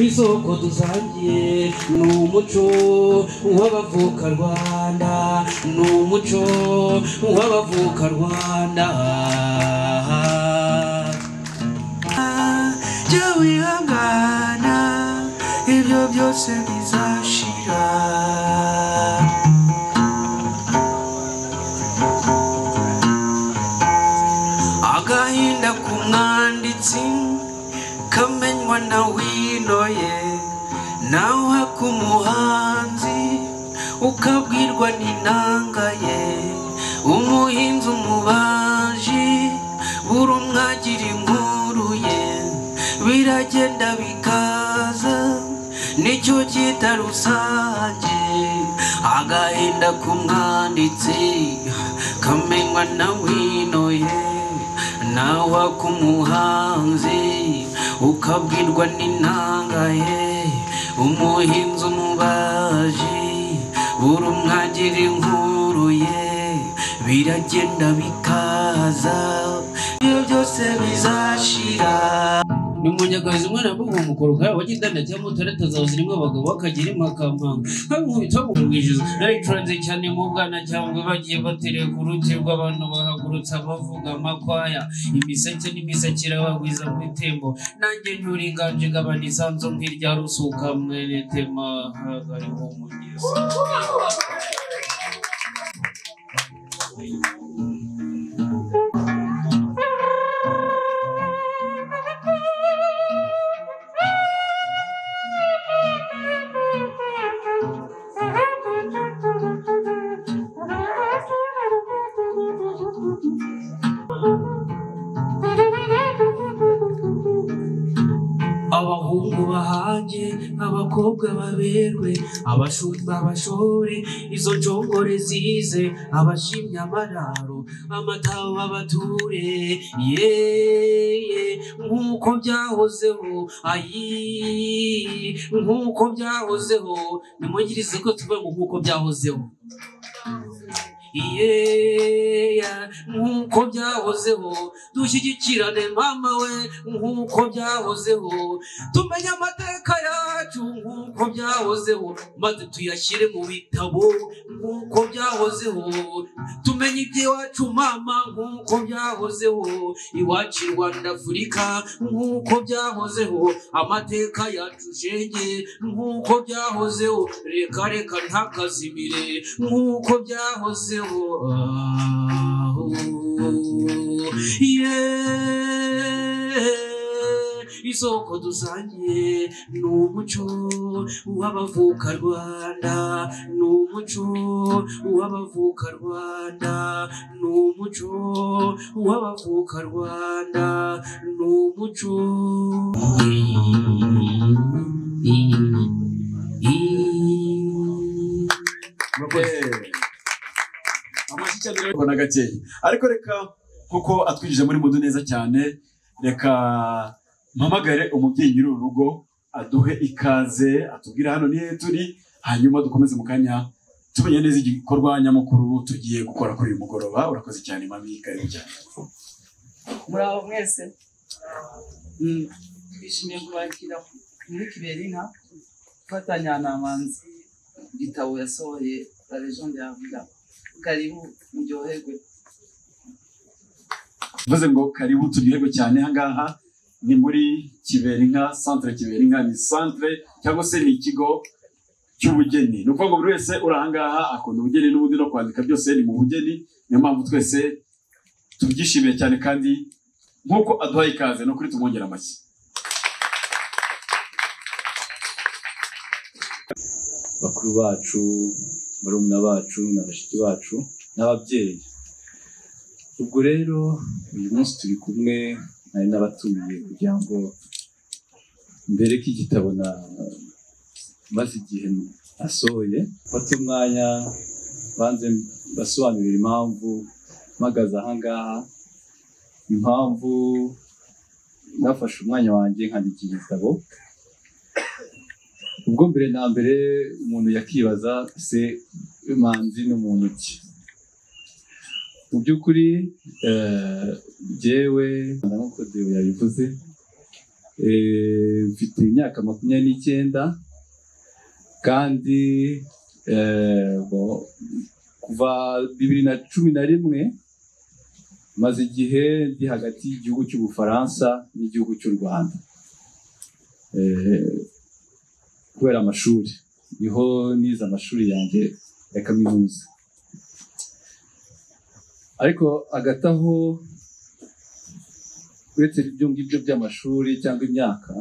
isoko dusangiye ni umuco w'abavukarwanda ni umuco w'abavukarwanda jya wihangana ibyo byose bizashira agahinda k'umwanditsi kamenywa na wino ye nawe uhaka umuhanzi ukabwirwa n'inanga ye umuhinzi umubaji buri umwe agira inkuru ye biragenda bikaza nicyo cyita rusange agahinda k'umwanditsi kamenywa na wino ye nawe k'umuhanzi ukabwirwa n'inanga ye umuhinzi umubaji buri umwe agira inkuru ye biragenda bikaza ibyo byose bizashira ni umunyagazi umwana wambaye umukoroka wagitanda cyangwa utarata zawe zirimo abagabo bakagira imakamanga haba umubitsi wo kumwishyuza naricuranze cyane mu bwana cyangwa bagiye batereye ku ruti rw'abantu bahagurutse abavuga amakwaya imiseke n'imisakira bagwiza mu itembo nanjye nyura inganje gabana isanzu nk'irya rusuka mwene tema hagariho umugezi abahungu bahange abakobwa baberwe abashumba bashore izo njongore zize abashimye amararo amataho babature yeye nk'uko byahozeho ayi nk'uko byahozeho nimugirize ko tuve mu nk'uko byahozeho yeya nk'uko byahozeho dushyigikirane mama we nk'uko byahozeho tumenye amateka yacu nk'uko byahozeho maze tuyashyire mu bitabo nk'uko byahozeho tumenye iby'iwacu mama nk'uko byahozeho iwacu i rwanda afurika nk'uko byahozeho amateka yacu shenge nk'uko byahozeho reka reka ntakazimire nk'uko byahozeho aho yeee isoko dusangiye ni umuco w'abavukarwanda ni umuco w'abavukarwanda ni umuco w'abavukarwanda ni umuco amashyi cyane ariko na gakeya ariko reka kuko atwinjije muri mudu neza cyane reka mpamagare umubyeyi nyiri uru rugo aduhe ikaze atubwire hano nihe turi hanyuma dukomeze mu kanya tumenye neza igikorwa nyamukuru tugiye gukora kuri uyu mugoroba urakoze cyane mami karibu cyane muri abo mwese Mm, twishimiye kubakira muri kiberina gufatanya na manzi igitabo yasohoye la legende yavuga karibu muryoherwe bivuze ngo karibu turyoherwe cyane ahangaha ni muri kiberinka centre kiberinka ni centre cyangwa se ni ikigo cy'ubugeni ni ukuvuga ngo buri wese uri ahangaha akunda ubugeni n'ubundi no kwandika byose ni mu bugeni niyo mpamvu twese tubyishimiye cyane kandi nk'uko aduhaye ikaze ni ukuri tumwongera amashyi bakuru bacu barumuna bacu na bashiki bacu n'ababyeyi ubwo rero uyu munsi turi kumwe hari n'abatumiye kugira ngo mbereke igitabo na maze igihe asohoye mfate umwanya banze basobanurira impamvu mpagaze ahangaha impamvu nafashe umwanya wanjye nkandika iki gitabo ubwo mbere na mbere umuntu yakibaza se manzi ni muntu ki mu by'ukuri eh, jyewe nk'uko dewe yabivuze Eh, mfite imyaka makumyabiri n'icyenda kandi eh, bo- kuva bibiri na cumi na rimwe maze igihe ndi hagati y'igihugu cy'ubufaransa n'igihugu cy'u rwanda Eh, kubera amashuri niho nize amashuri yanjye ya kaminuza ariko hagati aho uretse ibyo ngibyo by'amashuri cyangwa imyaka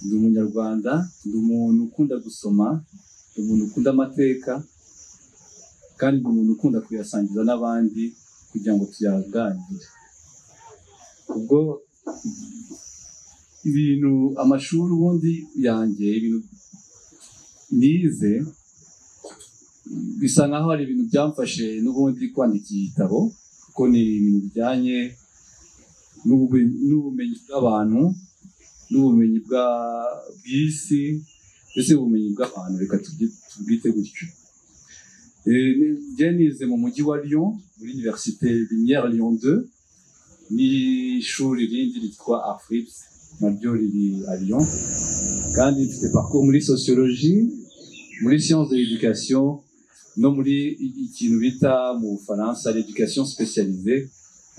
ndi umunyarwanda ndi umuntu ukunda gusoma ndi umuntu ukunda amateka kandi ndi umuntu ukunda kuyasangiza n'abandi kugira ngo tuyaganire ubwo ibintu amashuri ubundi yanjye ibintu nize bisa nkaho ari ibintu byamfashe n'ubundi kwandika igitabo kuko ni ibintu bijyanye n'ubu- n'ubumenyi bw'abantu n'ubumenyi bwa- bw'isi mbese ubumenyi bw'abantu reka tubyi- tubwite gutyo Eh, ni- njye nize mu mujyi wa lyon muri universite lumière lyon 2 n'ishuri rindi ryitwa afrips naryo riri a lyon kandi mfite parcours muri sociologie muri science de l'éducation no muri i- ikintu bita mu bufaransa l'éducation spécialisée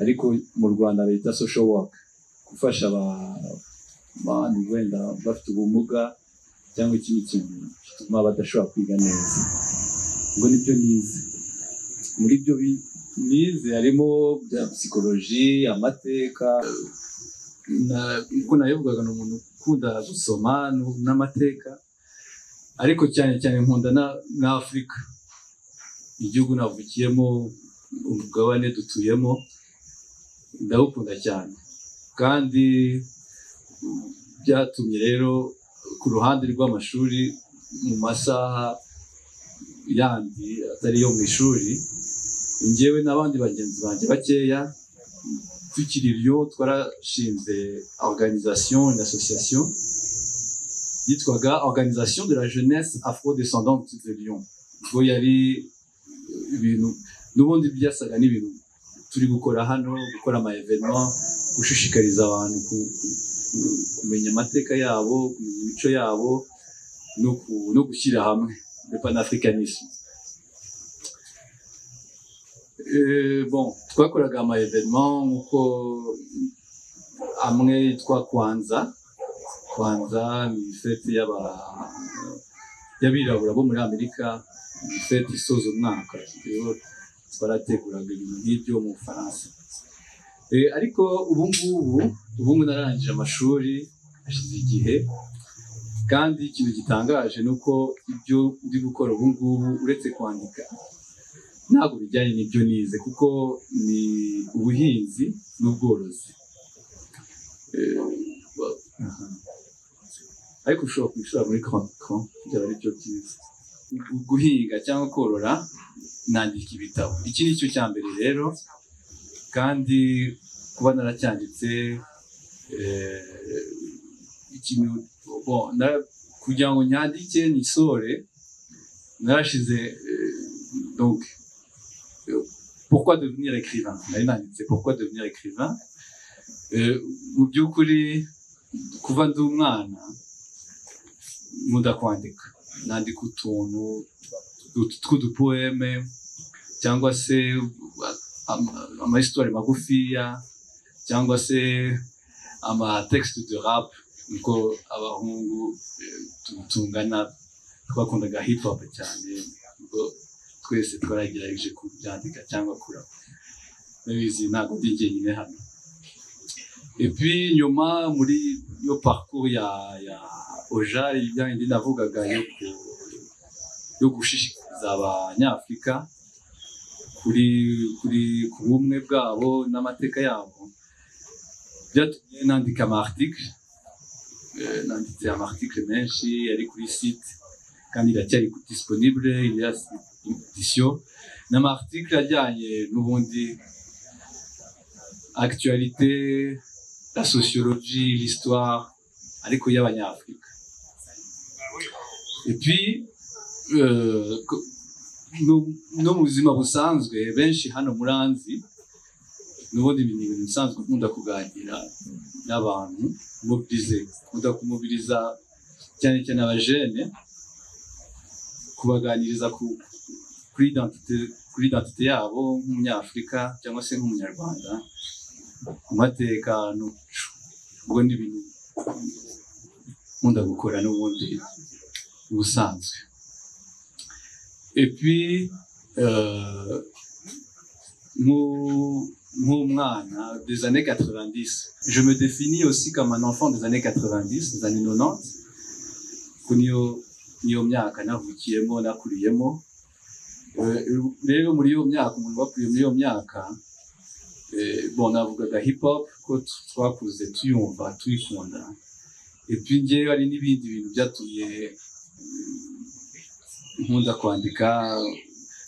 ariko mu rwanda leta social work gufasha aba- abantu wenda bafite ubumuga cyangwa ikindi kintu gituma badashobora kwiga neza ubwo nibyo nize muri byo bi- nize harimo bya psychologie amateka na- ubwo nabivugaga ni umuntu ukunda gusoma nu- n'amateka ariko cyane cyane nkunda na- na afurika igihugu navukiyemo umugabane dutuyemo ndawukunda cyane kandi mm, byatumye rero ku ruhande rw'amashuri mu masaha yandi atari yo mu ishuri njyewe n'abandi bagenzi banjye bakeya mm, tukiri ryo twarashinze organisation une association yitwaga organisation de la jeunesse afrodescendante de Lyon ubwo yari eh, ibintu n'ubundi byasaga n'ibintu turi gukora hano gukora ama evenement gushishikariza abantu ku- ku- kumenya amateka yabo kumenya imico yabo no ku- no gushyira hamwe le panafricanisme Eh, bon twakoraga ama evenement nk'uko amwe yitwa kwanza kwanza ni fete y'aba- y'abirabura bo muri amerika ni fete isoza umwaka rero twarateguraga ibintu nk'ibyo mu bufaransa Eh, ariko ubu ngubu ubu ngubu narangije amashuri hashize igihe kandi ikintu gitangaje ni uko ibyo ndi gukora ubu ngubu uretse kwandika ntabwo bijyanye n'ibyo nize kuko ni ubuhinzi n'ubworozi Eh, wa- aha. ariko ushobora kubishora muri kanka byaba ari byo byiza Gu- guhinga cyangwa korora nandika ibitabo iki ni cyo cya mbere rero kandi kuba naracyanditse eh, ikintu bon, nara- kugira ngo nyandike nisore narashize eh, donc euh, pourquoi devenir écrivain nari nanditse pourquoi devenir écrivain Eh, mu by'ukuri kuva ndi umwana nkunda kwandika nandika utuntu ut- tw'udupoeme cyangwa se ama- amahisitori magufiya cyangwa se amatexite de rap niko abahungu eh, tu- tungana twakundaga hip hop cyane ubwo twese twaragerageje kubyandika cyangwa kurapa ndabizi ntabwo ndi jyenyine hano et puis nyuma muri yo parcours ya ya oja ibindi navugaga yo ku- yo gushishikariza abanyafurika kuri kuri ku bumwe bwabo n'amateka yabo byatumye nandika ama article Eh, nanditse ama article menshi ari kuri site kandi iracyari disponible ya edition n'ama article ajyanye n'ubundi actualité la sociologie l'histoire ariko y'abanyafurika et puis euh, ko- no no mu buzima busanzwe benshi hano muranzi n'ubundi ibi ni ibintu bisanzwe nkunda kuganira n'abantu mubirize nkunda kumubiriza cyane cyane abajene kubaganiriza ku kuri identite kuri identite yabo nk'umunyafurika cyangwa se nk'umunyarwanda ku matekano ubwo ni ibintu nkunda gukora n'ubundi ubusanzwe epi euh, mu- Moumran, des années 90. Je me définis aussi comme un enfant des années 90, des années 90. Kuniyo niyo myaka navukiyemo nakuriyemo Eh, rero muri iyo myaka umuntu wakuriye muri iyo myaka eh, bon navugaga hip hop ko t- twakuze tuyumva tuyikunda epi ngewe hari n'ibindi bintu byatumye eh, nkunda kwandika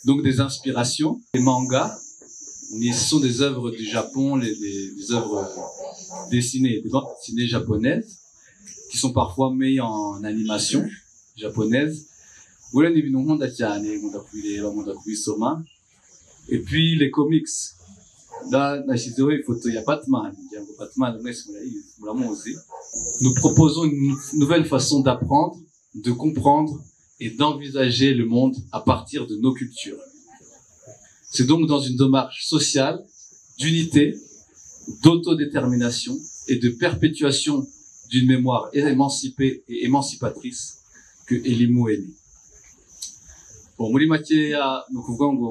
donc des inspirations des mangas mais ce sont des œuvres du Japon, les- des, des œuvres euh, dessinées, des bandes dessinées japonaises, qui sont parfois mises en animation japonaise. Voilà, ni bintu nkunda cyane, nkunda kubireba, nkunda kubisoma. Et puis les comics. Là, nashyizeho ifoto ya Batman, ngira ngo Batman mwese murayizi, muramuzi. Nous proposons une nouvelle façon d'apprendre, de comprendre et d'envisager le monde à partir de nos cultures. C'est donc dans une démarche sociale, d'unité, d'autodétermination et de perpétuation d'une mémoire émancipée et émancipatrice que Elimu est né. Bon, muri makeya ni ukuvuga ngo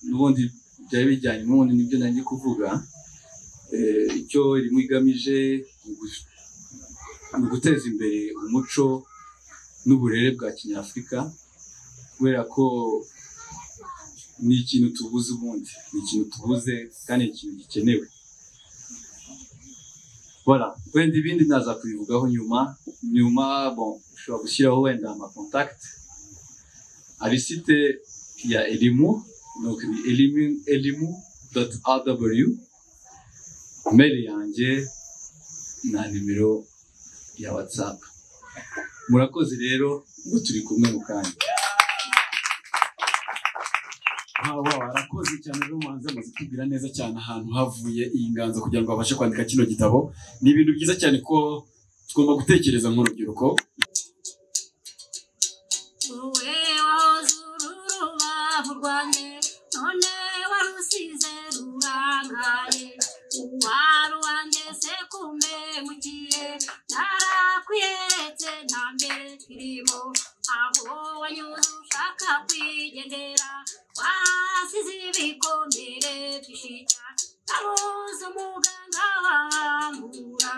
n'ubundi byari bijyanye n'ubundi nibyo nanjye kuvuga Eh, icyo Elimu igamije ni ugu- ni uguteza imbere umuco n'uburere bwa kinyafurika kubera ko ni ikintu tubuze ubundi ni ikintu tubuze kandi ni ikintu gikenewe voilà wenda ibindi naza kubivugaho nyuma nyuma bon ushobora gushyiraho wenda ama contact hari site ya elimu donc ni elimu elimu dot rw mail yanjye na nimero ya whatsapp murakoze rero ngo turi kumwe mu kanya wawa arakoze cyane rero muhanzi amaze kutubwira neza cyane ahantu havuye iyi nganzo kugira ngo abashe kwandika kino gitabo ni ibintu byiza cyane ko tugomba gutekereza nk'urubyiruko wowe wahoze uri urubavu rwanjye none warusize rurangaye uwari uwanjye se kumbemukiye narakwiyeretse nta mbere kirimo aho wanyuze ushaka kwigendera wahasize ibikomere by'ishinya nabuze umuganga wambura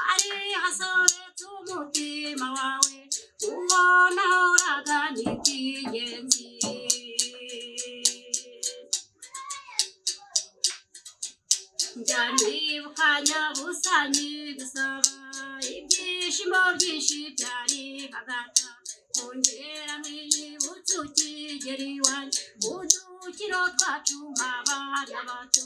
hari hasobetse umutima wawe uwo nahoraga ni iby'ingenzi njya nibuka nyabusanyi gusaba ibyishimo byinshi byari hagata kongera ntiyibutse ukigera iwanjye udukino twacu nk'abana bato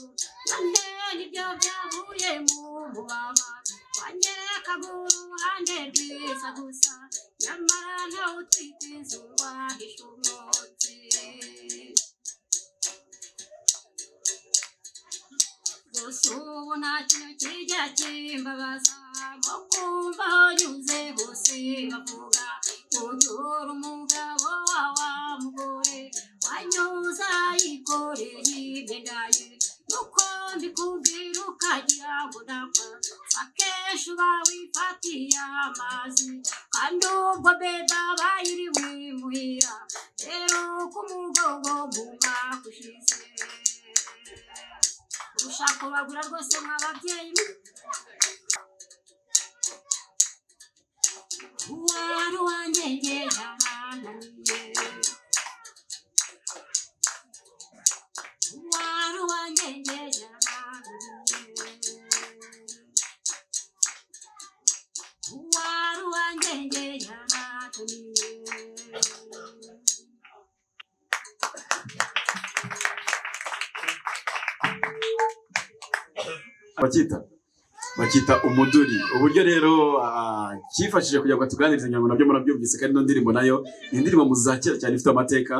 none nibyo byavuye mu mubaba wanyerekaga uruhande rwiza gusa nyamara ntawe utwite izuba rishumutse gusa ubu nta kintu kijya kimbabaza nko kumva aho nyuze bose bavuga unyura umugabo wa wa mugore wanyuze ayikoreye imyenda ye nuko mbikubwira ukagira ngo ndapfa akenshi uba wifatiye amazi kandi ubwo beda bayiri wimuhira rero ku mugongo mu mwaka ushize ushaka kubagura rwose mw'ababyeyi mwe uwari uwanjye nge yarananiye uwari uwanjye nge yarananiye uwari uwanjye nge yarananiye bakita bakita umuduri uburyo rero ah, cyifashije kugira ngo tuganirize ngira ngo nabyo murabyumvise kandi ino ndirimbo nayo ni indirimbo mu za kera cyane ifite amateka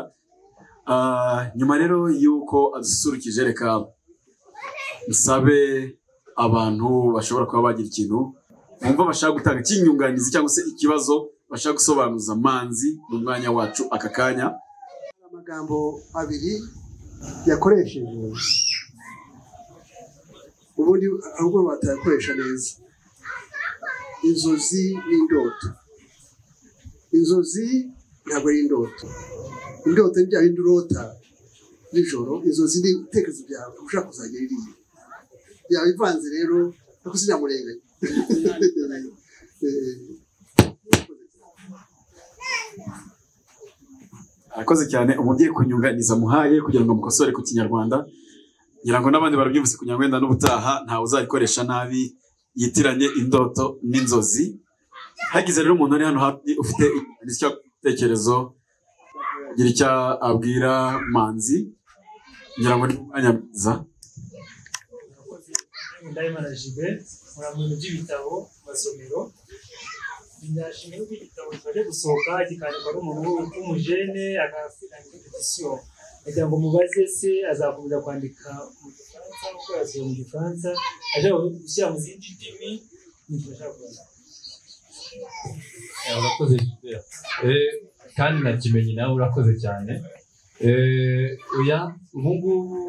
Ah, nyuma rero y'uko adusurukije reka nsabe abantu bashobora kuba bagira ikintu bumva bashaka gutanga ikinyunganizi cyangwa se ikibazo bashaka gusobanuza manzi mu mwanya wacu aka kanya amagambo abiri yakoresheje ubundi ahubwo batayakoresha neza inzozi n'indoto inzozi ntabwo ari indoto indoto ni bya bindi urota nijoro inzozi ni ibitekerezo byawe ushaka kuzajya ririya byaba bivanze rero ariko sinamurenganya arakoze cyane umubyeyi ku nyunganiza muhaye kugira ngo mukosore ku kinyarwanda ngira ngo n'abandi barabyumvise kugira ngo wenda n'ubutaha ntawe uzayikoresha nabi yitiranye indoto n'inzozi hagize rero umuntu ari hano hafi ufite igitekerezo gira icyo abwira manzi ngira ngo ni umwanya mwiza ndayimana jibe nkora mu bintu by'ibitabo mu masomero ndashimira ko igitabo kimaze gusohoka kikandikwa n'umuntu w'umujene agasiganya edisiyo kugira ngo mubaze se azakomeza kwandika mu gifaransa gukora siro mu gifaransa ashaka gushyira mu zindi ndimi nibyo ashaka kubaza urakoze Eh, kandi na kimenyi nawe urakoze cyane Eh, oya ubu ngubu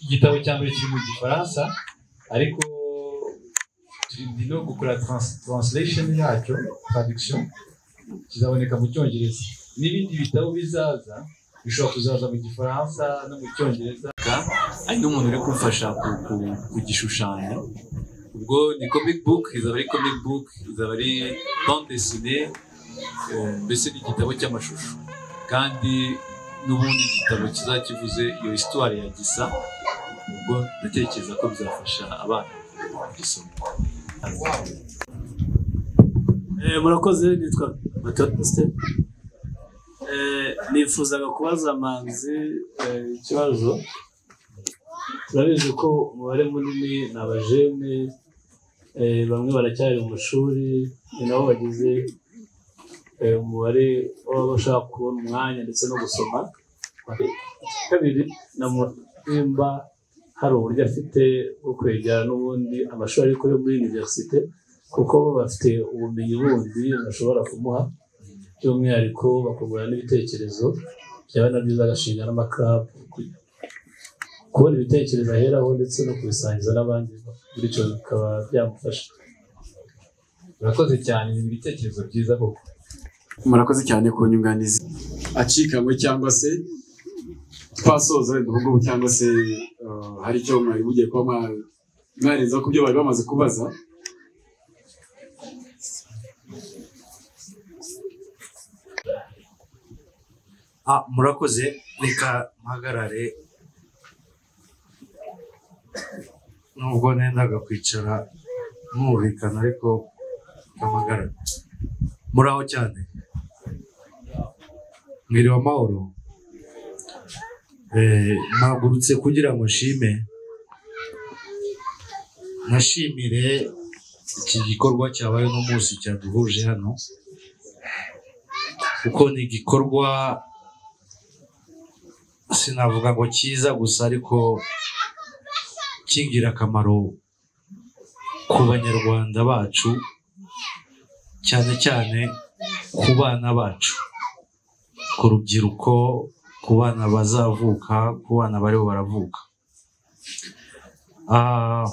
igitabo cya mbere kiri mu gifaransa ariko turi ndi no gukora trans- translation yacyo traduction kizaboneka mu cyongereza n'ibindi bitabo bizaza bishobora kuzaza mu gifaransa no mu cyongereza hari n'umuntu uri kumfasha ku- ku- kugishushanya ubwo ni comic book izaba ari comic book izaba ari bande dessinée eh, mbese ni igitabo cy'amashusho kandi n'ubundi igitabo kizakivuze iyo histoire ya gisa ubwo ndatekereza ko bizafasha abana kugisoma Eh, murakoze nitwa batiste nifuzaga kubaza manzi eh, ikibazo turabizi ko umubare munini ni abajene eh, bamwe baracyari mu mashuri ni nabo bagize eh, umubare w'ababa bashaka kubona umwanya ndetse no gusoma kabiri na nimba hari uburyo afite bwo kwegera n'ubundi amashuri ariko yo muri univerisite kuko bo bafite ubumenyi bundi bashobora kumuha by'umwihariko bakungurana n'ibitekerezo byaba na byiza agashinga n'amakarabu ku- kubona ibitekerezo aheraho ndetse no kubisangiza n'abandi bityo bikaba byamufasha urakoze cyane ni ibitekerezo byiza koko murakoze cyane ku nyunganizi acikanywe cyangwa se twasoza wenda ubu ngubu cyangwa se eh, hari icyo mwari mugiye kuba mwa- mwarenzaho ku byo bari bamaze kubaza Ah, murakoze reka mpagarare nubwo nendaga kwicara mwumvikana ariko mpagarare muraho cyane mwiriwe amahoro Eh, mpagurutse kugira ngo nshime nashimire iki gikorwa cyabaye uno munsi cyaduhuje hano kuko ni igikorwa sinavuga ngo cyiza gusa ariko cy'ingirakamaro ku banyarwanda bacu cyane cyane ku bana bacu ku rubyiruko ku bana bazavuka ku bana bariho baravuka Ah,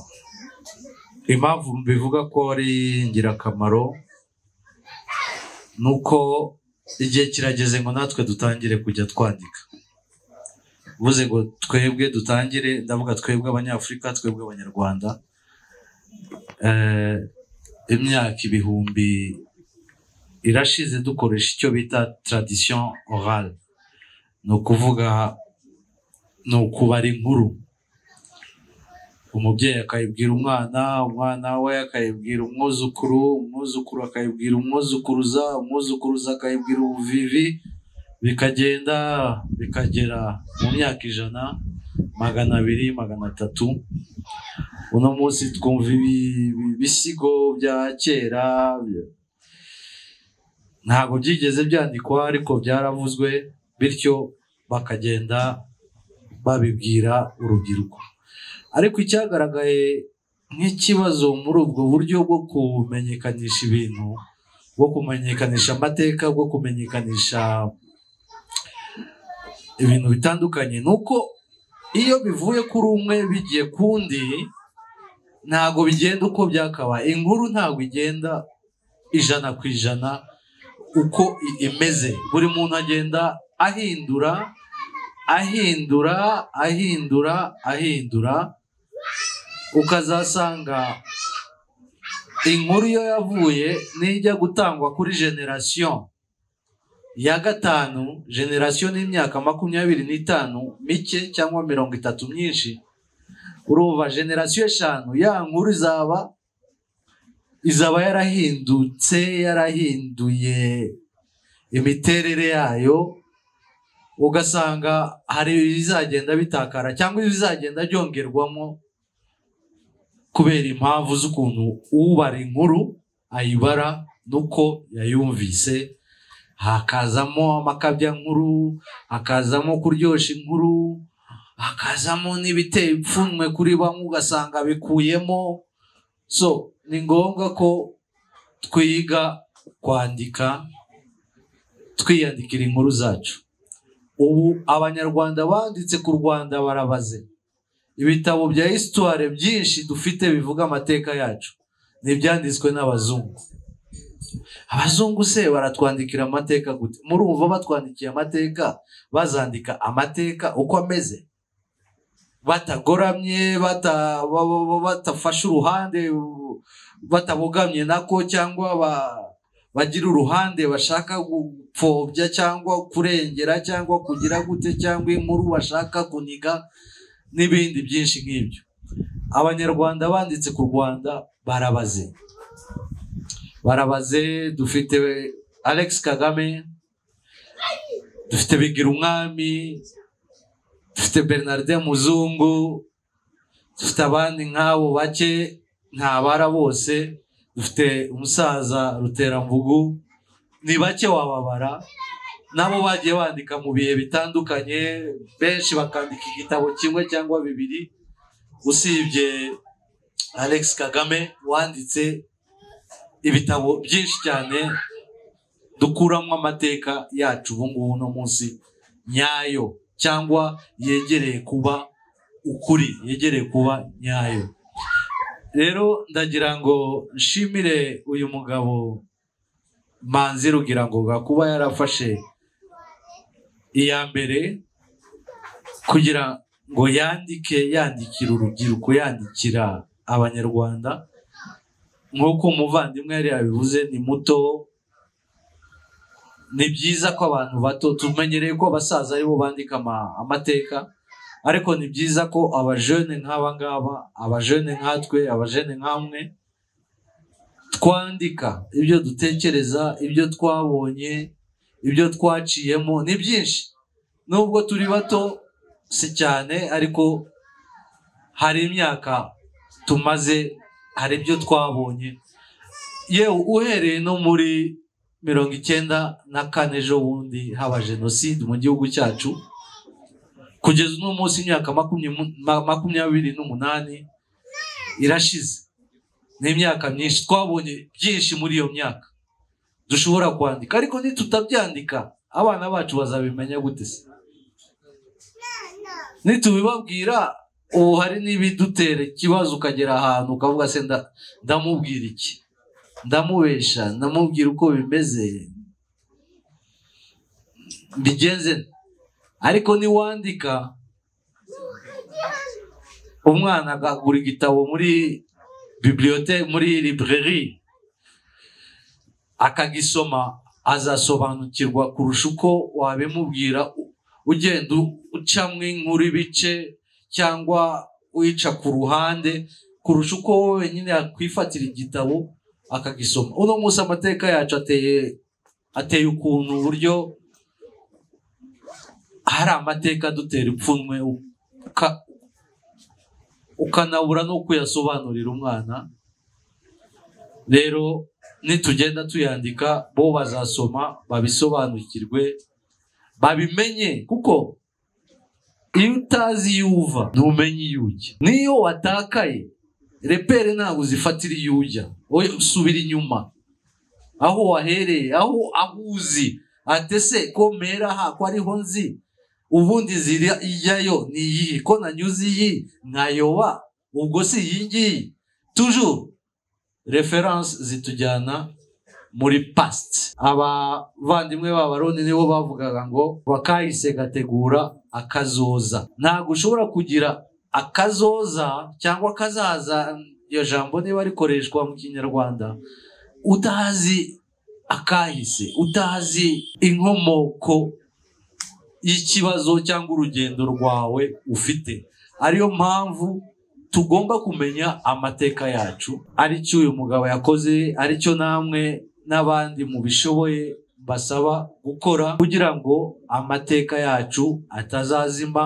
impamvu mbivuga ko ari ingirakamaro ni uko igihe kirageze ngo natwe dutangire kujya twandika uvuze ngo twebwe dutangire ndavuga twebwe abanyafurika twebwe abanyarwanda Eh, imyaka ibihumbi irashize dukoresha icyo bita tradition orale ni ukuvuga ni ukubara inkuru umubyeyi akayibwira umwana umwana we akayibwira umwuzukuru umwuzukuru akayibwira umwuzukuruza umwuzukuruza akayibwira ubuvivi bikagenda bikagera mu myaka ijana magana abiri magana atatu uno munsi twumva ibi- ibi- ibisigo bya kera bya- ntabwo byigeze byandikwa ariko byaravuzwe bityo bakagenda babibwira urubyiruko ariko icyagaragaye nk'ikibazo muri ubwo buryo bwo kumenyekanisha ibintu bwo kumenyekanisha amateka bwo kumenyekanisha ibintu bitandukanye ni uko iyo bivuye kuri umwe bigiye ku undi ntabwo bigenda uko byakabaye inkuru ntabwo igenda ijana ku ijana uko i- imeze buri muntu agenda ahindura ahindura ahindura ahindura ukazasanga inkuru iyo yavuye nijya gutangwa kuri generasiyo ya gatanu generasiyo n'imyaka makumyabiri n'itanu mike cyangwa mirongo itatu myinshi urumva generasiyo eshanu ya nkuru izaba izaba yarahindutse yarahinduye imiterere yayo ugasanga hari ibizagenda bitakara cyangwa ibizagenda byongerwamo kubera impamvu z'ukuntu ubara inkuru ayibara n'uko yayumvise hakazamo amakabyankuru hakazamo kuryoshya inkuru hakazamo n'ibiteye ipfunwe kuri bamwe ugasanga bikuyemo so ni ngombwa ko twiga kwandika twiyandikira inkuru zacu ubu abanyarwanda banditse ku rwanda barabaze ibitabo bya histoire byinshi dufite bivuga amateka yacu ni ibyanditswe n'abazungu abazungu se baratwandikira amateka gute murumva batwandikiye amateka bazandika amateka uko ameze batagoramye bata- ba- ba- ba- batafashe uruhande batabogamye nako cyangwa ba- bagira uruhande bashaka gupfobya cyangwa kurengera cyangwa kugira gute cyangwa inkuru bashaka kuniga n'ibindi byinshi nk'ibyo abanyarwanda banditse ku rwanda barabaze barabaze dufite alex kagame dufite bigira umwami dufite bernardin muzungu dufite abandi nk'abo bake ntabara bose dufite umusaza ruterambugu ni bake wababara nabo bagiye bandika mu bihe bitandukanye benshi bakandika igitabo kimwe cyangwa bibiri usibye alex kagame wanditse ibitabo byinshi cyane dukuramo amateka yacu ubungubu no munsi nyayo cyangwa yegereye kuba ukuri yegereye kuba nyayo rero ndagira ngo nshimire uyu mugabo manzi rugira ngo kuba yarafashe iya mbere kugira ngo yandike yandikira urubyiruko yandikira abanyarwanda nk'uko umuvandimwe yari yabivuze ni muto ni byiza ko abantu bato tumenyereye ko abasaza aribo bandika ama- amateka ariko ni byiza ko abajene nk'aba ngaba abajene nkatwe abajene nkamwe twandika ibyo dutekereza ibyo twabonye ibyo twaciyemo ni byinshi nubwo turi bato si cyane ariko hari imyaka tumaze hari ibyo twabonye yewe uhereye no muri mirongo icyenda na kane ejo bundi haba jenoside mu gihugu cyacu kugeza uno munsi imyaka makumya- ma- makumyabiri n'umunani irashize ni imyaka myinshi twabonye byinshi muri iyo myaka dushobora kwandika ariko nitutabyandika abana bacu bazabimenya gute se nitubibabwira ubu hari n'ibidutera ikibazo ukagera ahantu ukavuga se nda- ndamubwira iki ndamubesha ndamubwira uko bimeze mbigenze nte? ariko niwandika umwana akagura igitabo muri bibiliyote muri libreri akagisoma azasobanukirwa kurusha uko wabimubwira u- ugenda u- ucamo inkuru ibice cyangwa uyica ku ruhande kurusha uko wowe wenyine yakwifatira igitabo akagisoma uno munsi amateka yacu ateye ateye ukuntu uburyo hari amateka adutera ipfunwe uka- ukanabura no kuyasobanurira umwana rero nitugenda tuyandika bo bazasoma babisobanukirwe babimenye kuko iyo utazi iyo uva ntumenye iyo ujya n'iyo watakaye repere ntabwo uzifatira iyo ujya wowe usubira inyuma aho wahereye aho aho uzi ate se ko mpera aha ko ariho nzi ubundi ziriya ijyayo ni iyi ko nanyuze iyi nkayoba ubwo si iyi ngiyi tujuru referanse zitujyana muri past abavandimwe b'abaroni nibo bavugaga ngo bakahise gategura akazoza ntabwo ushobora kugira akazoza cyangwa akazaza iryo jambo niba rikoreshwa mu kinyarwanda utazi akahise utazi inkomoko y'ikibazo cyangwa urugendo rwawe ufite ariyo mpamvu tugomba kumenya amateka yacu aricyo uyu mugabo yakoze aricyo namwe n'abandi mubishoboye basaba gukora kugira ngo amateka yacu atazazima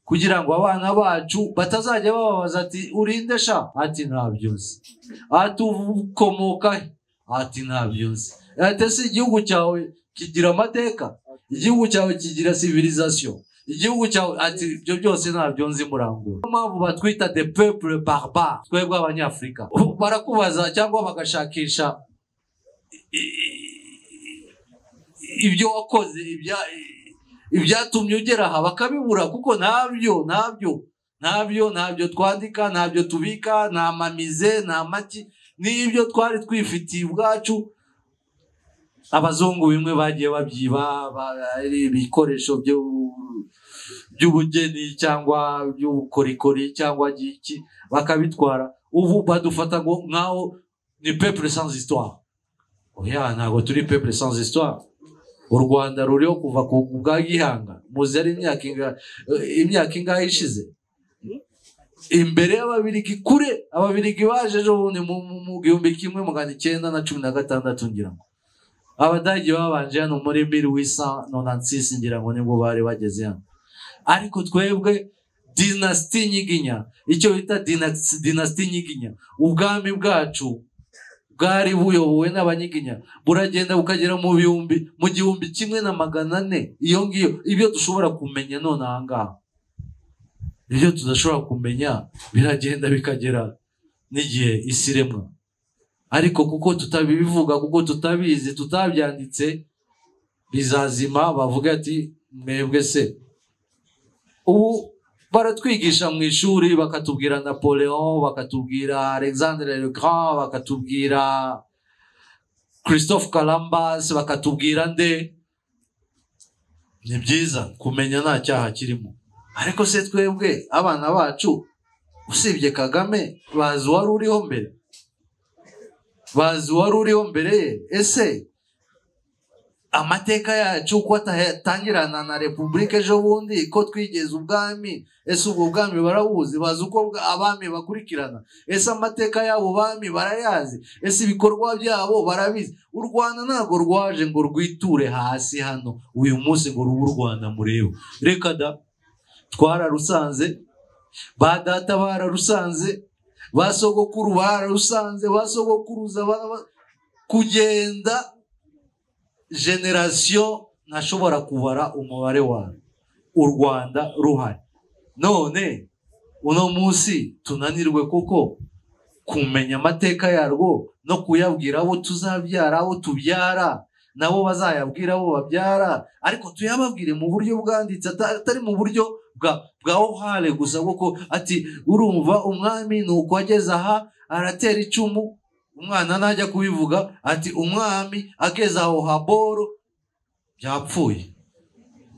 kugira ngo abana bacu batazajya bababaza ati urinde sha ati ntabyo nzi ati ukomoka he ati ntabyo nzi ati ese igihugu cyawe kigira amateka igihugu cyawe kigira civilisation igihugu cyawe ati ibyo byose ntabyo nzi murangura niyo mpamvu batwita de peuple barbar twebwe abanyafurika barakubaza cyangwa bagashakisha ibyo wakoze ibya- ibyatumye ugera aha bakabibura kuko ntabyo ntabyo ntabyo ntabyo twandika ntabyo tubika nta mamize nta mati n'ibyo twari twifitiye ubwacu abazungu bimwe bagiye babyiba ba- ari ibikoresho byo- by'ubugeni cyangwa by'ubukorikori cyangwa iki bakabitwara ubu badufata ngo nkaho ni peuple sans histoire oya ntabwo turi peuple sans histoire u rwanda ruriho kuva ku bwa gihanga muzi yari imyaka inga- eh, imyaka ingahe ishize imbere y'ababirigi kure ababirigi baje ejo bundi mu mu- mu gihumbi kimwe magana icyenda na cumi na gatandatu ngira ngo abadage babanje hano muri miri wisa nonansisi ngira ngo nibwo bari bageze hano ariko twebwe dinasiti nyiginya icyo bita dinasi- dinasiti nyiginya ubwami bwacu bwari buyobowe n'abanyiginya buragenda bukagera mu bihumbi mu gihumbi kimwe na magana ane iyo ngiyo ibyo dushobora kumenya none aha ngaha ibyo tudashobora kumenya biragenda bikagera n'igihe isi iremwa ariko kuko tutabivuga kuko tutabizi tutabyanditse bizazima bavuga ati mwebwe se ubu baratwigisha mu ishuri bakatubwira napoleon bakatubwira alexandre le grand bakatubwira christophe columbus bakatubwira nde ni byiza kumenya nta cyaha kirimo ariko se twebwe abana bacu usibye kagame bazi uwari uriho mbere bazi uwari uriho mbere ye ese amateka yacu ko atangirana na repubulika ejo bundi ko twigeze ubwami ese ubwo bwami barabuzi bazi uko bwa- abami bakurikirana ese amateka y'abo bami barayazi ese ibikorwa byabo barabizi u rwanda ntabwo rwaje ngo rwiture hasi hano uyu munsi ngo rube u rwanda mureba reka da twararusanze ba data bararusanze ba sogokuru bararusanze ba sogokuruza ba- ba- kugenda generasiyo ntashobora kubara umubare wayo u rwanda ruhari none uno munsi tunanirwe kuko kumenya amateka yarwo no kuyabwira abo tuzabyara abo tubyara nabo bazayabwira abo babyara ariko tuyababwire mu buryo bwanditse ata- atari mu buryo bwa bwa ohale gusa kuko ati urumva umwami ni uko ageze aha aratera icumu umwana najya kubivuga ati umwami ageze aho haboro byapfuye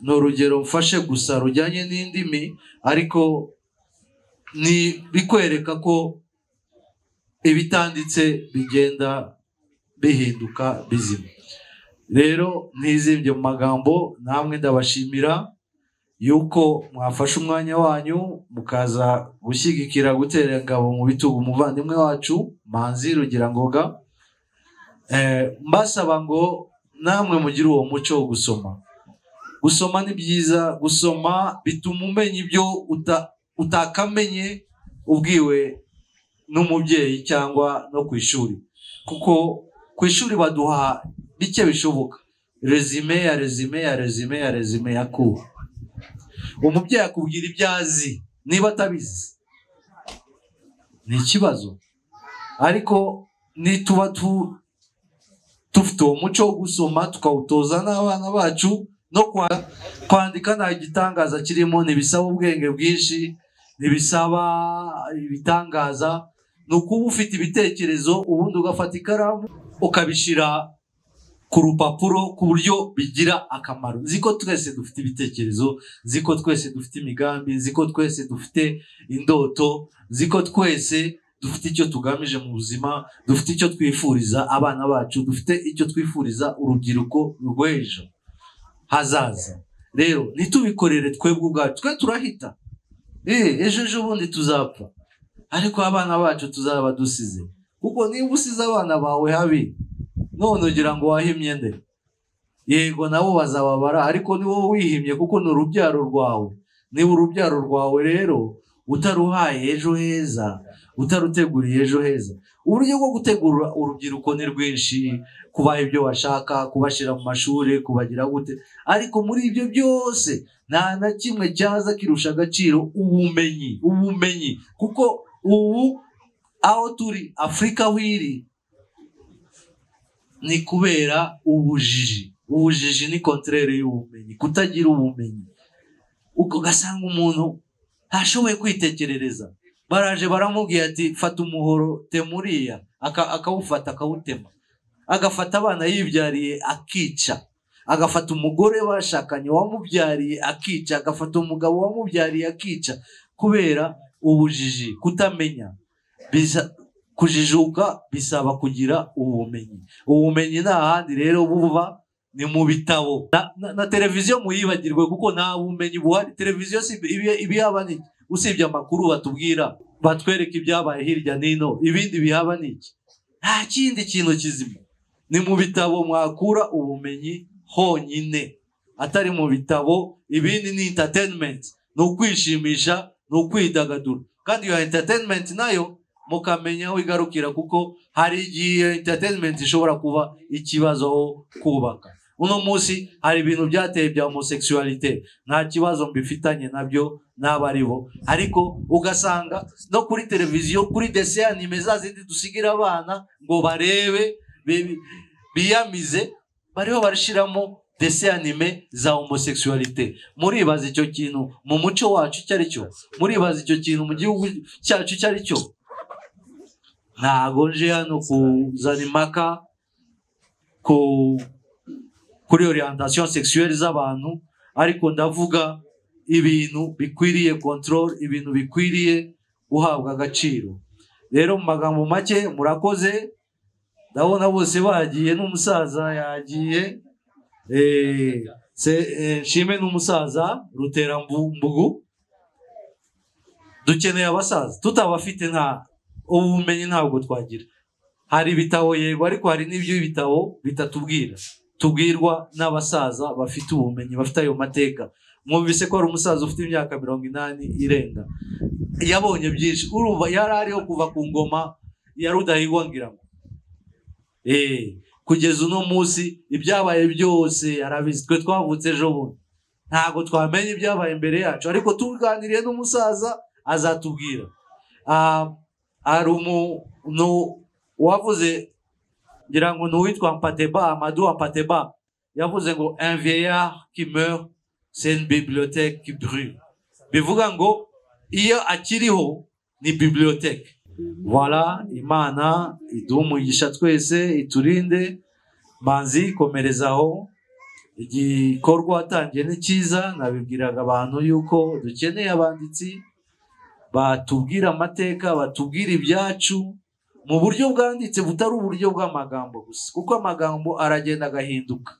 ni urugero mfashe gusa rujyanye n'indimi ariko ni bikwereka ko ibitanditse bigenda bihinduka bizima rero ntizibye mu magambo namwe ndabashimira yuko mwafashe umwanya wanyu mukaza gushyigikira gutera ingabo mu bitugu umuvandimwe wacu manzi rugira ngoga Eh, mbasaba ngo namwe mugire uwo muco wo gusoma gusoma ni byiza gusoma bituma umenya ibyo uta- utakamenye ubwiwe n'umubyeyi cyangwa no ku ishuri kuko ku ishuri baduha bike bishoboka rezime ya rezime ya rezime ya rezime ya kuba umubyeyi akubwira ibyo azi niba atabizi ni ikibazo ariko nituba tu- dufite uwo muco wo gusoma tukawutoza n'abana bacu no kwa- kwandika nta gitangaza kirimo ntibisaba ubwenge bwinshi ntibisaba ibitangaza ni ukuba ufite ibitekerezo ubundi ugafata ikaramu ukabishyira ku rupapuro ku buryo bigira akamaro nzi ko twese dufite ibitekerezo nzi ko twese dufite imigambi nzi ko twese dufite indoto nzi ko twese dufite icyo tugamije mu buzima dufite icyo twifuriza abana bacu dufite icyo twifuriza urubyiruko rw'ejo hazaza rero ntitubikorere twebwe ubwacu twe turahita Eh, ejo ejo bundi tuzapfa ariko abana bacu tuzaba dusize kuko niba usize abana bawe habi none ugira ngo wahe imyenda yego nabo bazababara ariko ni wowe wihimye kuko ni urubyaro rwawe niba urubyaro rwawe rero utaruhaye ejo heza utaruteguriye ejo heza uburyo bwo gutegura urubyiruko ni rwinshi kubaha ibyo bashaka kubashyira mu mashuri kubagira gute ariko muri ibyo byose nta na kimwe cyaza kirusha agaciro ubumenyi ubumenyi kuko ubu aho turi afurika aho iri ni kubera ubujiji ubujiji ni kontrere y'ubumenyi kutagira ubumenyi ugasanga umuntu ntashoboye kwitekerereza baraje baramubwira ati fata umuhoro temuriya akawufata akawutema agafata abana yibyariye akica agafata umugore bashakanye wamubyariye akica agafata umugabo wamubyariye akica kubera ubujiji kutamenya bisa- kujijuka bisaba kugira ubumenyi ubumenyi nta handi rero buva ni mu bitabo na, na, na televiziyo muyibagirwe kuko nta bumenyi buhari televiziyo si ibi- ibi yaba ni iki? usibye amakuru batubwira batwereka ibyabaye hirya n'ino ibindi bihaba ni iki nta kindi kintu kizima ni mu bitabo mwakura ubumenyi honyine atari mu bitabo ibindi ni entertainment ni ukwishimisha ni ukwidagadura kandi iyo entertainment nayo mukamenya aho igarukira kuko hari igihe entertainment ishobora kuba ikibazo aho kubaka uno munsi hari ibintu byateye bya homosexualite nta kibazo mbifitanye nabyo n'abo ari bo ariko ugasanga no kuri televiziyo kuri deseyanime za zindi dusigira abana ngo barebe bi- biyamize bariho barashyiramo deseyanime za homosexualite muribaza icyo kintu mu muco wacu icyo ari cyo muribaza icyo kintu mu gihugu cyacu icyo ari cyo ntago nje hano kuzana impaka ku kuri orientation sexuelle z'abantu ariko ndavuga ibintu bikwiriye control ibintu bikwiriye guhabwa agaciro rero mu magambo make murakoze ndabona bose bagiye n'umusaza yagiye Eh, se- eh, nshime n'umusaza ruterambugu dukeneye abasaza tutabafite nta ubumenyi ntabwo twagira hari ibitabo yego ariko hari n'ibyo ibitabo bitatubwira tubwirwa n'abasaza bafite ubumenyi bafite ayo mateka mwumvise ko hari umusaza ufite imyaka mirongo inani irenga yabonye byinshi urumva yari ariho kuva ku ngoma ya rudahigwa ngira ngo Eh, kugeza uno munsi ibyabaye byose arabizi twe twavutse ejo bundi ntabwo twamenye ibyabaye imbere yacu ariko tuganiriye n'umusaza azatubwira Ah, hari umuntu wavuze ngira ngo ni uwitwa mpateba amadu mpateba yavuze ngo un vieillard qui meurt c'est une bibliothèque qui brûle bivuga ngo iyo akiriho ni bibliothèque voilà imana iduha umugisha twese iturinde manzi komereza aho igikorwa watangiye ni cyiza nabibwiraga abantu yuko dukeneye abanditsi batubwira amateka batubwira ibyacu mu buryo bwanditse butari uburyo bw'amagambo gusa kuko amagambo aragenda agahinduka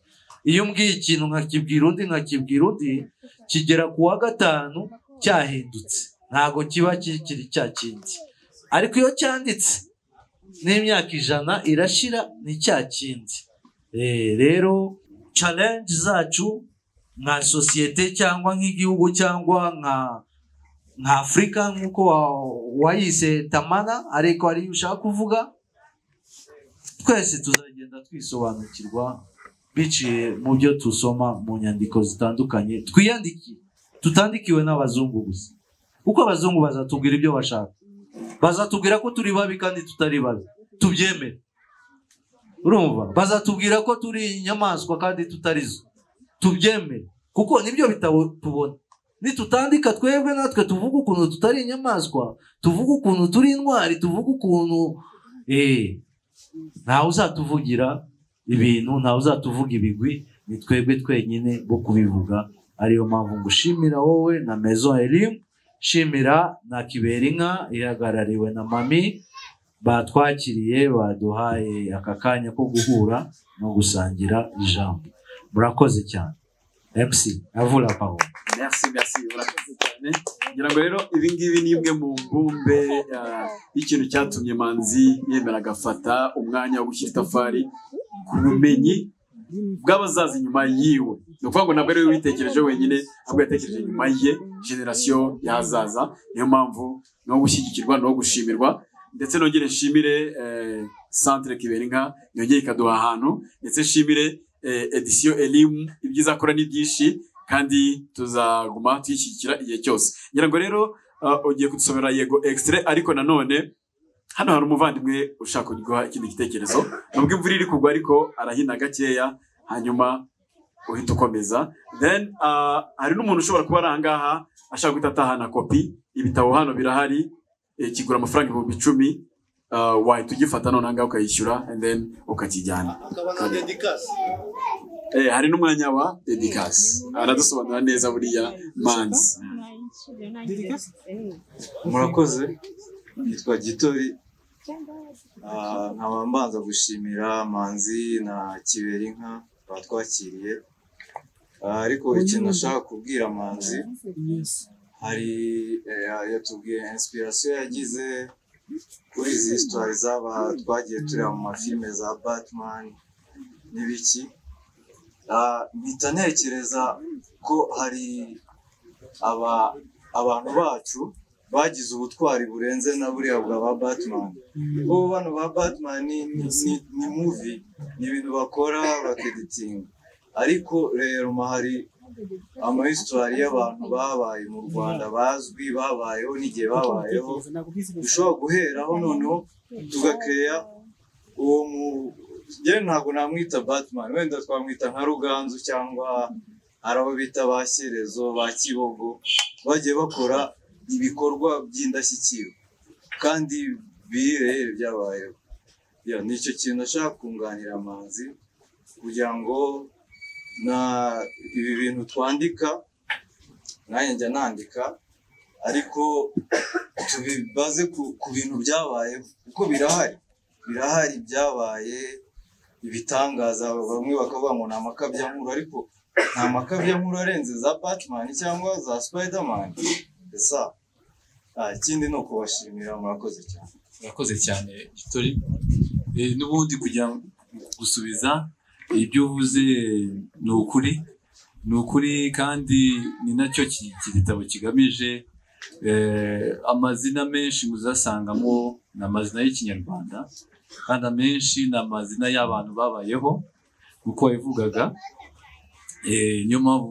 iyo umbwiye ikintu nkakibwira undi nkakibwira undi kigera ku wa gatanu cyahindutse ntabwo kiba kikiri cya kindi ariko iyo cyanditse n'imyaka ijana irashira ni cya kindi Eh, rero challenge zacu nka sosiyete cyangwa nk'igihugu cyangwa nka nka afurika nk'uko wa- wayise tamana ariko ariyo ushaka kuvuga twese tuzagenda twisobanukirwa biciye mu byo dusoma mu nyandiko zitandukanye twiyandike tutandikiwe n'abazungu gusa kuko abazungu bazatubwira ibyo bashaka bazatubwira ko turi babi kandi tutari babi tubyemere urumva bazatubwira ko turi inyamaswa kandi tutari zo tubyemere kuko nibyo bitabo tubona nitutandika twebwe natwe tuvuga ukuntu tutari inyamaswa tuvuga ukuntu turi intwari tuvuga ukuntu eh, ntawe uzatuvugira ibintu ntawe uzatuvuga ibigwi ni twebwe twenyine bo kubivuga ariyo mpamvu ngushimira wowe na mezo elimu shimira na kiberinka ihagarariwe na mami batwakiriye baduhaye aka kanya ko guhura no gusangira ijambo murakoze cyane mc avura paul merci merci urakoze cyane ngira ngo rero ibi ngibi ni imwe mu mbumbe ah, y'ikintu cyatumye manzi yemera agafata umwanya wo gushyira itafari ku bumenyi bw'abazaza inyuma yiwe ni ukuvuga ngo ntabwo ari we witekereje wenyine ahubwo yatekereje inyuma ye generasiyo y'ahazaza niyo mpamvu ni uwo gushyigikirwa ni uwo gushimirwa ndetse nongere nshimire eh, centre kiberinka yongere ikaduha ahantu ndetse nshimire eh, edisiyo elimu ibyiza akora ni byinshi kandi tuzaguma tuyishyigikira igihe cyose ngira ngo rero ah, ugiye kudusomera yego extrait ariko nanone hano hari umuvandimwe ushaka kuduha ikindi gitekerezo nubwo imvura iri kugwa ariko arahina gakeya hanyuma uhita ukomeza then ah, hari n'umuntu ushobora kuba ari ahangaha ashaka guhita atahana kopi ibitabo hano birahari eh, kigura amafaranga ibihumbi icumi ah, wahita ugifata noneho ngaho ukayishyura and then ukakijyana Eh, hari n'umwanya wa dedikasi aradusobanura neza buriya manzi murakoze nitwa gitori Ah, nkaba mbanza gushimira manzi na kiberinka batwakiriye Ah, ariko ikintu nashaka kubwira manzi hari eh, yatubwiye inspiration yagize kuri izi histoire zaba twagiye tureba mu mafilime za batman n'ibiki Ah, mpita ntekereza ko hari aba abantu bacu bagize ubutwari burenze na buriya bwa ba Batman. Ubu bano ba Batman ni, ni, ni, ni movie, ni ibintu bakora bakeditinga. Ariko rero ma hari amahistwari y'abantu babaye mu Rwanda bazwi babayeho n'igihe babayeho, dushobora guheraho noneho tugakeya uwo mu njyewe ntabwo namwita Batman, wenda twamwita nka Ruganzu cyangwa hari abo bita ba Shyerezo, ba Kibogo, bagiye bakora ibikorwa by'indashyikirwa kandi birehe byabayeho Ya, ni icyo kintu nashaka kunganira amazi kugira ngo na ibi bintu twandika nanjye njya nandika ariko tubibaze ku, ku bintu byabayeho kuko birahari birahari byabaye ibitangaza bamwe bakavuga ngo ni amakabyankuru ariko nta makabyankuru arenze za batman cyangwa za spiderman esa Ah, ikindi ni ukubashimira murakoze cyane murakoze cyane gitori Eh, n'ubundi kugira ngo gusubiza ibyo uvuze eh, ni ukuri ni ukuri kandi ni nacyo ki- iki gitabo kigamije Eh, amazina menshi muzasangamo ni amazina y'ikinyarwanda kandi amenshi ni amazina y'abantu babayeho uko yabivugaga Eh, niyo mpamvu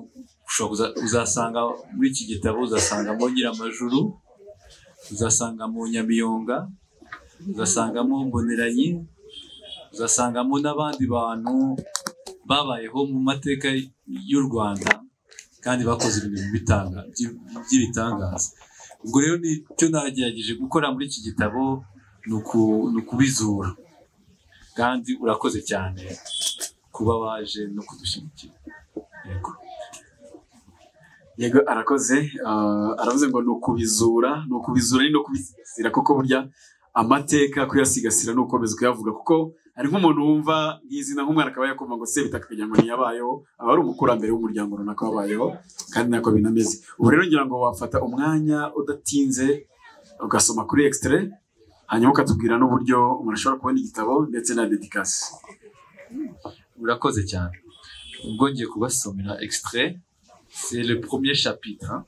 ushobora kuza- uzasanga muri iki gitabo uzasangamo nyiramajuru uzasangamo nyamiyonga uzasangamo mboneranyi uzasangamo n'abandi bantu babayeho mu mateka y'u rwanda kandi bakoze ibintu bitanga- by- by'ibitangaza ubwo rero nicyo nagerageje gukora muri iki gitabo ni uku- ni ukubizura kandi urakoze cyane kuba waje no kudushyigikira yego yego arakoze ah, aravuze ngo ni ukubizura ni ukubizura ni no kubisigasira kuko burya amateka kuyasigasira ni ukomeza kuyavuga kuko hari nk'umuntu wumva izina nk'umwana akaba yakumva ngo se bitaka kugira ngo ntiyabayeho aba ari umukurambere w'umuryango runaka wabayeho kandi nako binameze ubu rero ngira ngo wafata umwanya udatinze ugasoma kuri extrait hanyuma ukatubwira n'uburyo umuntu ashobora kubona igitabo ndetse na dedikasi urakoze cyane ubwo ngiye kubasomera extrait c'est le premier chapitre hein.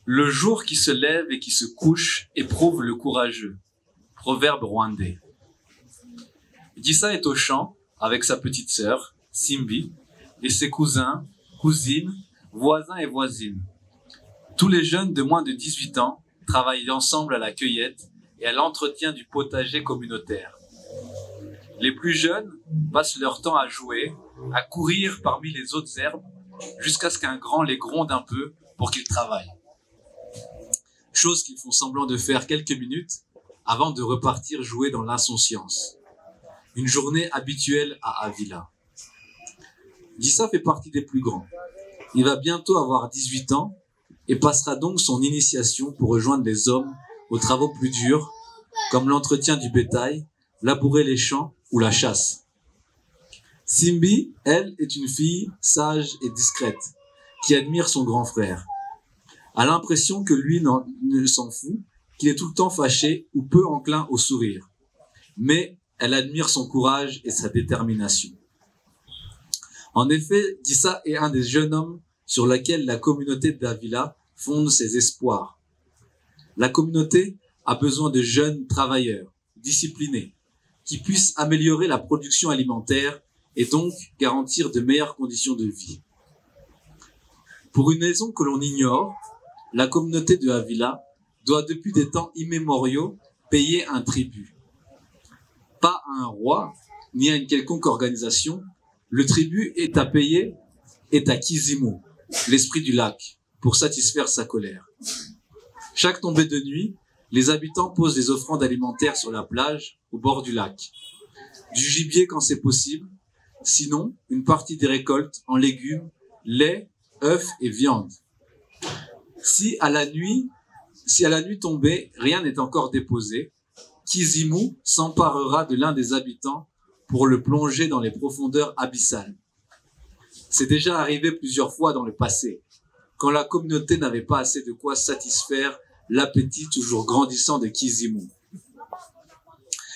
le jour qui se lève et qui se couche éprouve le courageux proverbe rwandais Dissa est au champ avec sa petite sœur Simbi et ses cousins, cousines, voisins et voisines. Tous les jeunes de moins de 18 ans travaillent ensemble à la cueillette et à l'entretien du potager communautaire. Les plus jeunes passent leur temps à jouer, à courir parmi les autres herbes, jusqu'à ce qu'un grand les gronde un peu pour qu'ils travaillent. Chose qu'ils font semblant de faire quelques minutes avant de repartir jouer dans l'insouciance. Une journée habituelle à Avila. Gissa fait partie des plus grands. Il va bientôt avoir 18 ans et passera donc son initiation pour rejoindre les hommes aux travaux plus durs, comme l'entretien du bétail, labourer les champs ou la chasse. Simbi, elle, est une fille sage et discrète, qui admire son grand frère. A l'impression que lui n'en- ne s'en fout, qu'il est tout le temps fâché ou peu enclin au sourire. Mais elle admire son courage et sa détermination. En effet, Gissa est un des jeunes hommes sur laquelle la communauté d'Avila fonde ses espoirs. La communauté a besoin de jeunes travailleurs, disciplinés, qui puissent améliorer la production alimentaire et donc garantir de meilleures conditions de vie. Pour une raison que l'on ignore, la communauté de Avila doit depuis des temps immémoriaux payer un tribut. Pas à un roi, ni à une quelconque organisation, le tribut est à payer, est à Kizimo, l'esprit du lac, pour satisfaire sa colère. Chaque tombée de nuit, les habitants posent des offrandes alimentaires sur la plage, au bord du lac. Du gibier quand c'est possible, sinon une partie des récoltes en légumes, lait, œufs et viande. Si à la nuit, si à la nuit tombée, rien n'est encore déposé, Kizimu s'emparera de l'un des habitants pour le plonger dans les profondeurs abyssales. C'est déjà arrivé plusieurs fois dans le passé, quand la communauté n'avait pas assez de quoi satisfaire l'appétit toujours grandissant de Kizimu.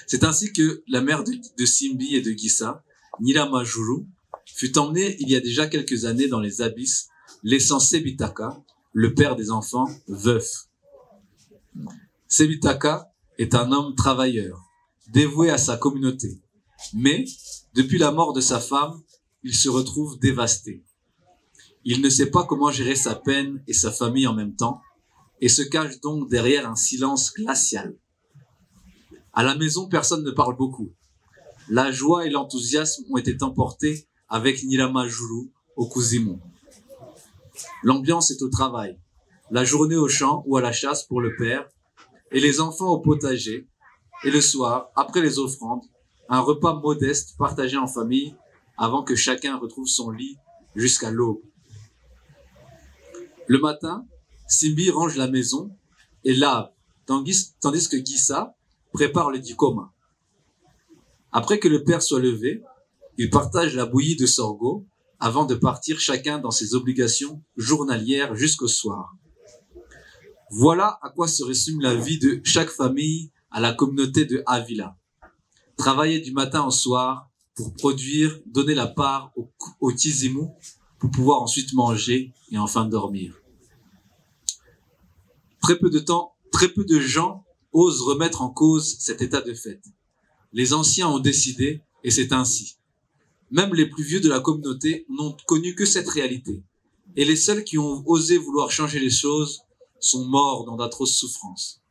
C'est ainsi que la mère de, de Simbi et de Gissa, Nila Majuru, fut emmenée il y a déjà quelques années dans les abysses, laissant Sebitaka, le père des enfants, veuf. Sebitaka est un homme travailleur, dévoué à sa communauté. Mais, depuis la mort de sa femme, il se retrouve dévasté. Il ne sait pas comment gérer sa peine et sa famille en même temps, et se cache donc derrière un silence glacial. À la maison, personne ne parle beaucoup. La joie et l'enthousiasme ont été emportés avec Nilamajulu au Kuzimon. L'ambiance est au travail, la journée au champ ou à la chasse pour le père, et les enfants au potager, et le soir, après les offrandes, un repas modeste partagé en famille avant que chacun retrouve son lit jusqu'à l'aube. Le matin, Simbi range la maison et lave, tandis, tandis que Gissa prépare le dikoma. Après que le père soit levé, il partage la bouillie de sorgho avant de partir chacun dans ses obligations journalières jusqu'au soir. Voilà à quoi se résume la vie de chaque famille à la communauté de Avila travailler du matin au soir pour produire, donner la part au, au Tizimu pour pouvoir ensuite manger et enfin dormir. Très peu de temps, très peu de gens osent remettre en cause cet état de fait. Les anciens ont décidé et c'est ainsi. Même les plus vieux de la communauté n'ont connu que cette réalité. Et les seuls qui ont osé vouloir changer les choses sont morts dans d'atroces souffrances.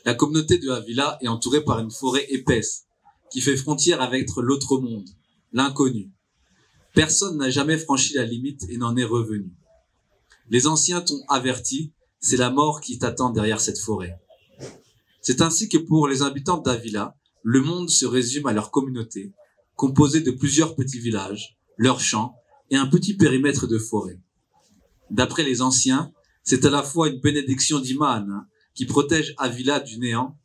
La communauté de Avila est entourée par une forêt épaisse qui fait frontière avec l'autre monde, l'inconnu. Personne n'a jamais franchi la limite et n'en est revenu. Les anciens t'ont averti, c'est la mort qui t'attend derrière cette forêt. C'est ainsi que pour les habitants d'Avila, le monde se résume à leur communauté, composée de plusieurs petits villages, leurs champs et un petit périmètre de forêt. D'après les anciens, c'est à la fois une bénédiction d'Iman, qui protège Avila du néant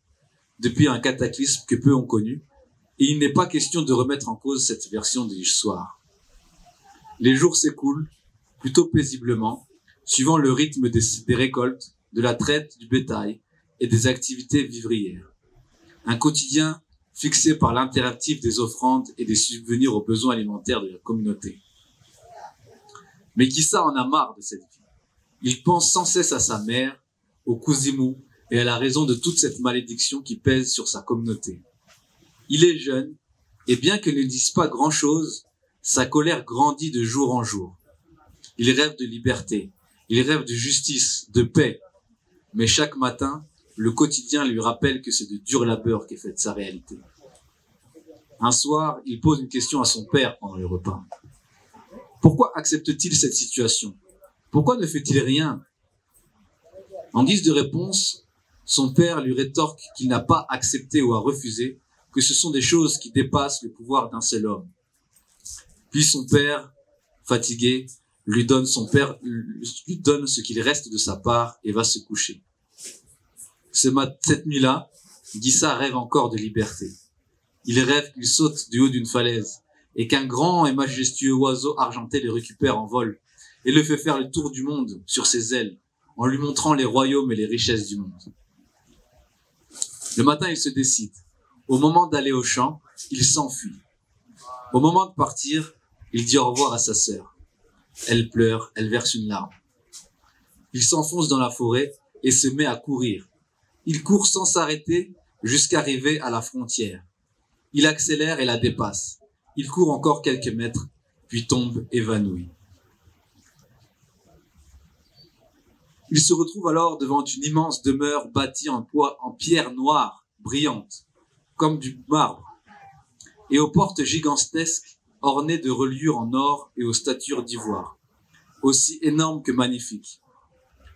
depuis un cataclysme que peu ont connu, et il n'est pas question de remettre en cause cette version de l'histoire. Les jours s'écoulent, plutôt paisiblement, suivant le rythme des, des récoltes, de la traite du bétail et des activités vivrières. Un quotidien fixé par l'impératif des offrandes et des subvenir aux besoins alimentaires de la communauté. Mais Gissa en a marre de cette vie. Il pense sans cesse à sa mère, au Kuzimu et à la raison de toute cette malédiction qui pèse sur sa communauté. Il est jeune, et bien qu'il ne dise pas grand-chose, Sa colère grandit de jour en jour. Il rêve de liberté, il rêve de justice, de paix. Mais chaque matin, le quotidien lui rappelle que c'est de dur labeur qu'est faite sa réalité. Un soir, il pose une question à son père pendant le repas. Pourquoi accepte-t-il cette situation Pourquoi ne fait-il rien En guise de réponse, son père lui rétorque qu'il n'a pas accepté ou à refuser, que ce sont des choses qui dépassent le pouvoir d'un seul homme. Puis son père, fatigué, lui donne, son père, lui donne ce qu'il reste de sa part et va se coucher. Ce mat- cette nuit-là, Guissa rêve encore de liberté. Il rêve qu'il saute du haut d'une falaise et qu'un grand et majestueux oiseau argenté le récupère en vol et le fait faire le tour du monde sur ses ailes en lui montrant les royaumes et les richesses du monde. Le matin, il se décide. Au moment d'aller au champ, il s'enfuit. Au moment de partir, il dit au revoir à sa sœur. Elle pleure, elle verse une larme. Il s'enfonce dans la forêt et se met à courir. Il court sans s'arrêter jusqu'arriver à la frontière. Il accélère et la dépasse. Il court encore quelques mètres, puis tombe évanoui. Il se retrouve alors devant une immense demeure bâtie en, poids, en pierre noire, brillante, comme du marbre, et aux portes gigantesques ornées de reliures en or et aux statures d'ivoire, aussi énormes que magnifiques.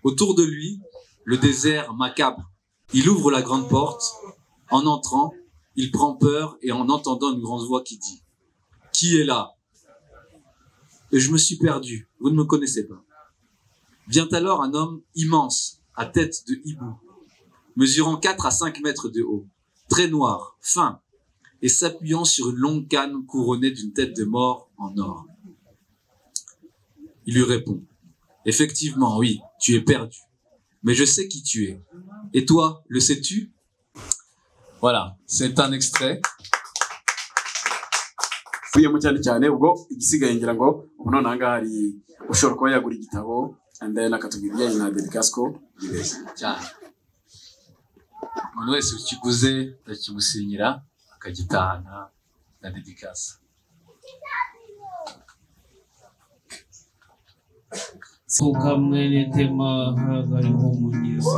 Autour de lui, le désert macabre. Il ouvre la grande porte. En entrant, il prend peur et en entendant une grande voix qui dit « Qui est là ?»« Je me suis perdu, vous ne me connaissez pas. » Vient alors un homme immense, à tête de hibou, mesurant 4 à 5 mètres de haut, très noir, fin, et s'appuyant sur une longue canne couronnée d'une tête de mort en or. Il lui répond Effectivement, oui, tu es perdu, mais je sais qui tu es. Et toi, le sais-tu Voilà, c'est un extrait. buyemo cyane cyane ubwo igisigaye ngira ngo ubu noneho aha ngaha hari ushobora kuba yagura igitabo and then akatubwira ibijyanye na dedikasiko cyane umuntu wese ukiguze ndakimusinyira akagitahana na dédicace ukamwene tema hariho umugezi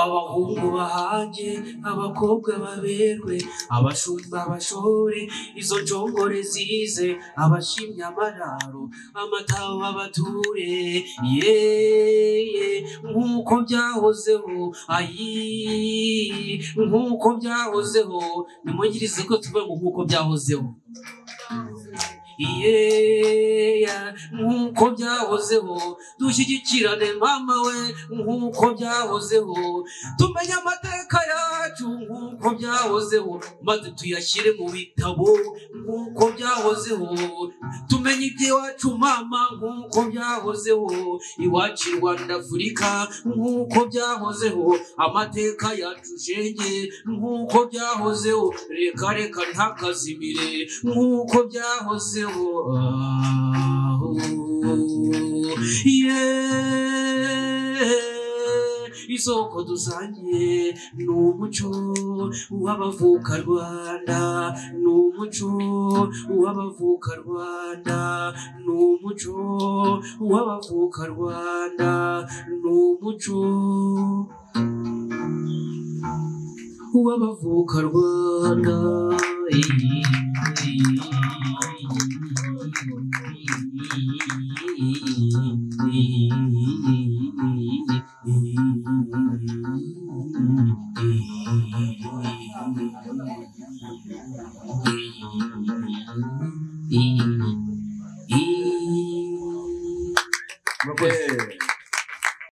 abahungu bahage abakobwa baberwe abashumba bashore izo njongore zize abashimye amararo amataho babature yeye nk'uko byahozeho ayi nk'uko byahozeho nimugirize ko tuvuga ngo nk'uko byahozeho yeya nk'uko byahozeho dushyigikirane mama we nk'uko byahozeho tumenye amateka yacu nk'uko byahozeho maze tuyashyire mu bitabo nk'uko byahozeho tumenye iby'iwacu mama nk'uko byahozeho iwacu i rwanda afurika nk'uko byahozeho amateka yacu shenge nk'uko byahozeho reka reka ntakazimire nk'uko byahozeho aho yeee isoko dusangiye ni umuco w'abavuka rwanda ni umuco w'abavuka rwanda ni umuco w'abavuka rwanda ni umuco w'abavuka rwanda